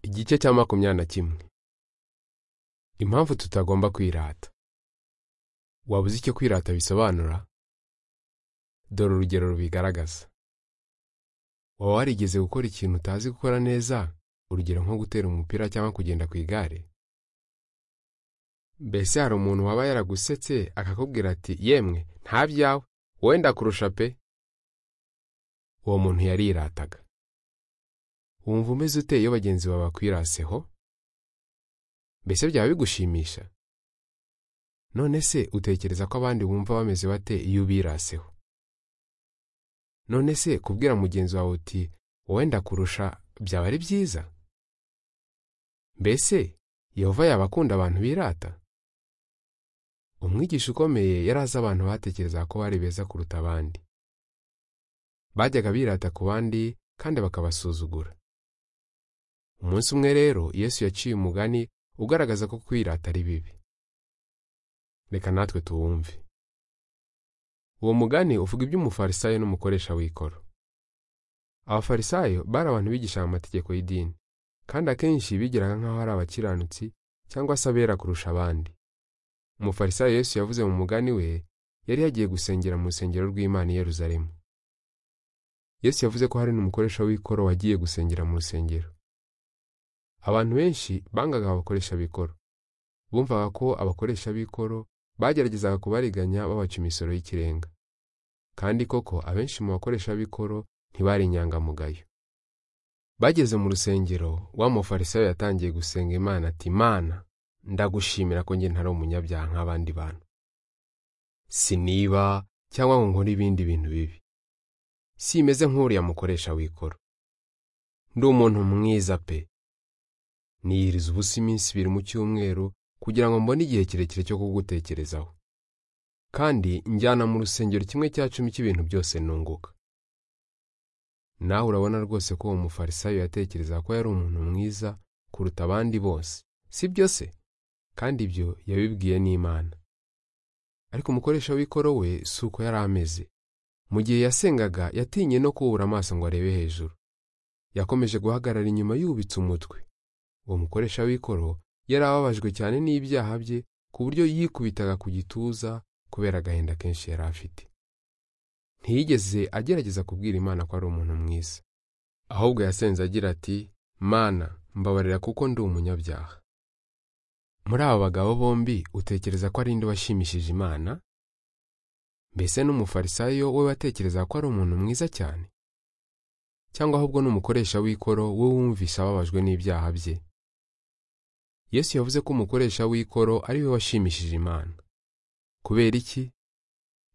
igice cya makumyabiri na kimwe impamvu tutagomba kwirata waba uzi icyo kwirata bisobanura dore urugero rubigaragaza waba warigeze gukora ikintu utazi gukora neza urugero nko gutera umupira cyangwa kugenda ku igare mbese hari umuntu waba yaragusetse akakubwira ati yemwe nta byawe wowe ndakurusha pe uwo muntu yarirataga wumva umeze ute iyo bagenzi bawe bakwiraseho mbese byaba bigushimisha none se utekereza ko abandi bumva bameze bate iyo ubiraseho none se kubwira mugenzi wawe uti wowe ndakurusha byaba ari byiza mbese yehova yaba akunda abantu birata umwigisha ukomeye yari azi abantu batekerezaga ko bari beza kuruta abandi bajyaga birata ku bandi kandi bakabasuzugura umunsi umwe rero yesu yaciye umugani ugaragaza ko kwirata ari bibi reka natwe tuwumve uwo mugani uvuga iby'umufarisayo n'umukoresha w'ikoro abafarisayo bari abantu bigishaga amategeko y'idini kandi akenshi bigiraga nk'aho ari abakiranutsi cyangwa se abera kurusha abandi umufarisayo yesu yavuze mu mugani we yari yagiye gusengera mu rusengero rw'imana i Yerusalemu yesu yavuze ko hari n'umukoresha w'ikoro wagiye gusengera mu rusengero abantu benshi bangaga abakoresha b'ikoro bumvaga ko abakoresha b'ikoro bageragezaga kubariganya babaca imisoro y'ikirenga kandi koko abenshi mu bakoresha b'ikoro ntibari inyangamugayo bageze mu rusengero wa mufarisayo yatangiye gusenga imana ati mana ndagushimira ko njye ntari umunyabyaha nk'abandi bantu siniba cyangwa ngo nkore ibindi bintu bibi simeze nk'uriya mukoresha w'ikoro ndi umuntu mwiza pe niyiriza ubusa iminsi ibiri mu cyumweru kugira ngo mbone igihe kirekire cyo kugutekerezaho kandi njyana mu rusengero kimwe cya cumi cy'ibintu byose nunguka nawe urabona rwose ko uwo mufarisayo yatekereza ko yari umuntu mwiza kuruta abandi bose si byo se kandi ibyo yabibwiye n'imana ariko umukoresha w'ikoro we si uko yari ameze mu gihe yasengaga yatinye no kubura amaso ngo arebe hejuru yakomeje guhagarara inyuma yubitse umutwe uwo mukoresha w'ikoro yari ababajwe cyane n'ibyaha bye ku buryo yikubitaga ku gituza kubera agahinda kenshi yari afite ntiyigeze agerageza kubwira imana ko ari umuntu mwiza ahubwo yasenze agira ati mana mbabarira kuko ndi umunyabyaha muri aba bagabo bombi utekereza ko ari indi washimishije imana mbese n'umufarisayo we watekereza ko ari umuntu mwiza cyane cyangwa ahubwo n'umukoresha w'ikoro we wumvise ababajwe n'ibyaha bye yesu yavuze ko umukoresha w'ikoro ari we washimishije imana kubera iki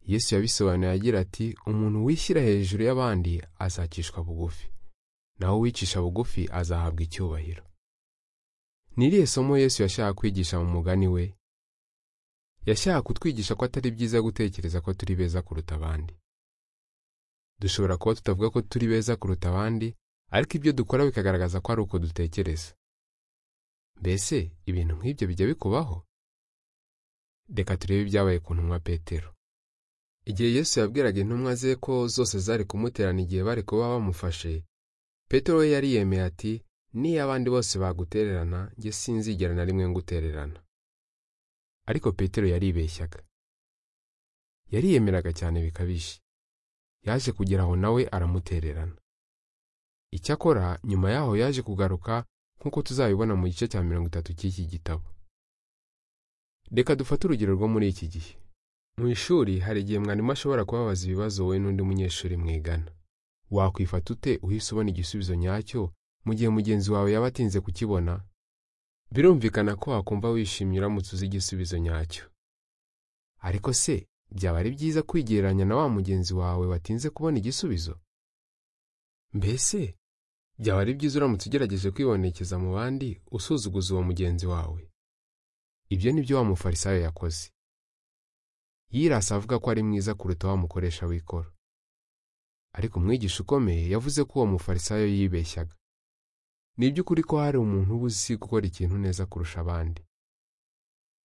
yesu yabisobanuye agira ati umuntu wishyira hejuru y'abandi azacishwa bugufi naho uwicisha bugufi azahabwa icyubahiro ni irihe somo yesu yashaka kwigisha mu mugani we yashaka kutwigisha ko atari byiza gutekereza ko turi beza kuruta abandi dushobora kuba tutavuga ko turi beza kuruta abandi ariko ibyo dukora bikagaragaza ko ari uko dutekereza mbese ibintu nk'ibyo bijya bikubaho reka turebe ibyabaye ku ntumwa petero igihe yesu yabwiraga intumwa ze ko zose zari kumuterana igihe bari kuba bamufashe petero we yari yemeye ati niyo abandi bose bagutererana njye sinzigera na rimwe ngutererana ariko petero yaribeshyaga yariyemeraga cyane bikabije yaje kugera aho nawe aramutererana icyakora nyuma yaho yaje kugaruka nk'uko tuzabibona mu gice cya mirongo itatu cy'iki gitabo reka dufate urugero rwo muri iki gihe mu ishuri hari igihe mwarimu ashobora kubabaza ibibazo wowe n'undi munyeshuri mwigana wakwifata ute uhise ubona igisubizo nyacyo mu gihe mugenzi wawe yaba atinze kukibona birumvikana ko wakumva wishimye uramutse uzi igisubizo nyacyo ariko se byaba ari byiza kwigereranya na wa mugenzi wawe watinze kubona igisubizo mbese byaba ari byiza uramutse ugerageje kwibonekeza mu bandi usuzuguza uwo mugenzi wawe ibyo ni byo wa mufarisayo yakoze yirasa avuga ko ari mwiza kuruta wa mukoresha w'ikoro ariko umwigisha ukomeye yavuze ko uwo mufarisayo yibeshyaga ni iby'ukuri ko hari umuntu uba uzi gukora ikintu neza kurusha abandi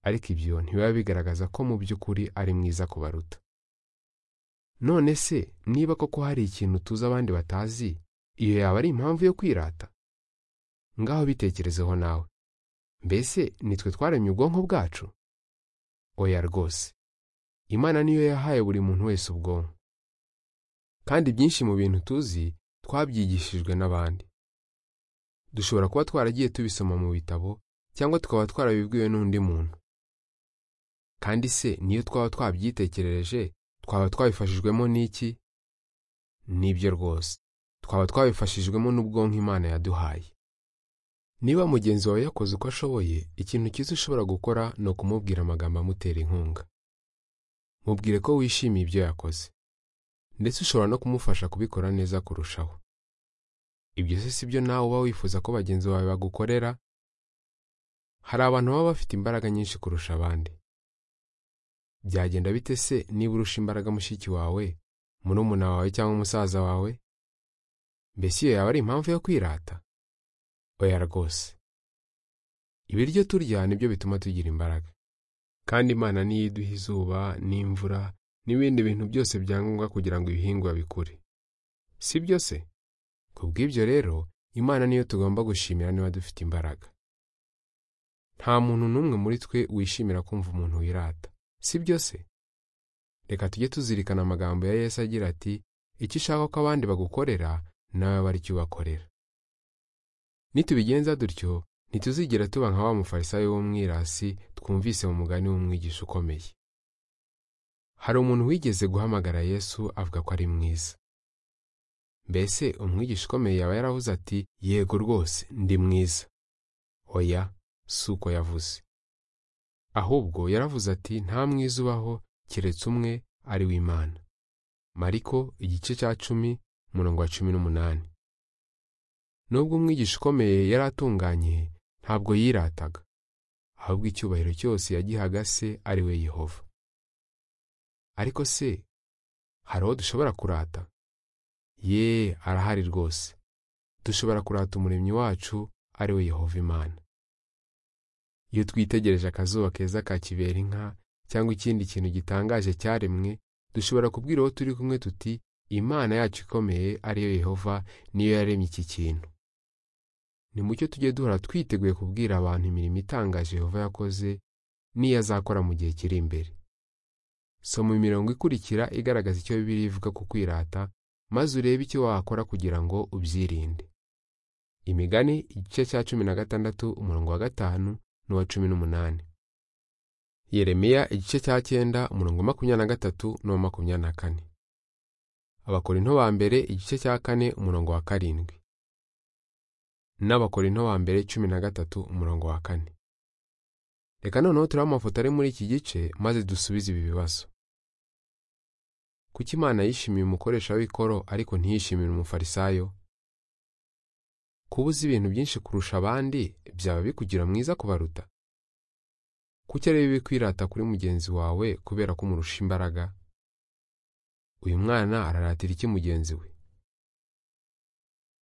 ariko ibyo ntibiba bigaragaza ko mu by'ukuri ari mwiza kubaruta none se niba koko hari ikintu tuzi abandi batazi iyo yaba ari impamvu yo kwirata ngaho bitekerezeho nawe mbese nitwe twaremye ubwonko bwacu oya rwose imana niyo yahaye buri muntu wese ubwonko kandi byinshi mu bintu tuzi twabyigishijwe n'abandi dushobora kuba twaragiye tubisoma mu bitabo cyangwa tukaba twarabibwiwe n'undi muntu kandi se niyo twaba twabyitekerereje twaba twabifashijwemo n'iki nibyo rwose twaba twabifashijwemo n'ubwonko imana yaduhaye niba mugenzi wawe yakoze uko ashoboye ikintu cyiza ushobora gukora ni ukumubwira amagambo amutera inkunga mubwire ko wishimiye ibyo yakoze ndetse ushobora no kumufasha kubikora neza kurushaho ibyo se si byo nawe uba wifuza ko bagenzi bawe bagukorera hari abantu baba bafite imbaraga nyinshi kurusha abandi byagenda bite se niba urusha imbaraga mushiki wawe murumuna wawe cyangwa umusaza wawe mbese iyo yaba ari impamvu yo kwirata oya rwose ibiryo turya nibyo bituma tugira imbaraga kandi imana niyo iduha izuba n'imvura n'ibindi bintu byose bya ngombwa kugira ngo ibihingwa bikure si byo se ku bw'ibyo rero imana niyo tugomba gushimira niba dufite imbaraga nta muntu n'umwe muri twe wishimira kumva umuntu wirata si byo se reka tujye tuzirikana amagambo ya yesu agira ati icyo ushaka ko abandi bagukorera nawe bari cyo ubakorera nitubigenza dutyo ntituzigera tuba nka wa mufarisayo w'umwirasi twumvise mu mugani w'umwigisha ukomeye hari umuntu wigeze guhamagara yesu avuga ko ari mwiza mbese umwigisha ukomeye yaba yaravuze ati yego rwose ndi mwiza oya si uko yavuze ahubwo yaravuze ati nta mwiza ubaho keretse umwe ari w'imana mariko igice cya cumi umurongo wa cumi n'umunani nubwo umwigisha ukomeye yari atunganye ntabwo yirataga ahubwo icyubahiro cyose yagihaga se ari we yehova ariko se hari uwo dushobora kurata ye arahari rwose dushobora kurata umuremyi wacu ari we yehova imana iyo twitegereje akazuba keza ka kibera inka cyangwa ikindi kintu gitangaje cyaremwe dushobora kubwira uwo turi kumwe tuti imana yacu ikomeye ariyo yehova niyo yaremye iki kintu ni mucyo tujye duhora twiteguye kubwira abantu imirimo itangaje yehova yakoze n'iyo azakora mu gihe kiri imbere soma imirongo ikurikira igaragaza icyo bibiri ivuga ku kwirata maze urebe icyo wakora kugira ngo ubyirinde imigani igice cya cumi na gatandatu umurongo wa gatanu n'uwa cumi n'umunani yeremiya igice cya cyenda umurongo makumyabiri na gatatu n'uwa makumyabiri na kane abakorinto ba mbere igice cya kane umurongo wa karindwi n'abakorinto ba mbere cumi na gatatu umurongo wa kane reka noneho turebe amafoto ari muri iki gice maze dusubize ibi bibazo kuki imana yishimiye umukoresha w'ikoro ariko ntiyishimire umufarisayo kuba uzi ibintu byinshi kurusha abandi byaba bikugira mwiza kubaruta kuki areba ibikwirata kuri mugenzi wawe kubera ko umurusha imbaraga uyu mwana araratira iki mugenzi we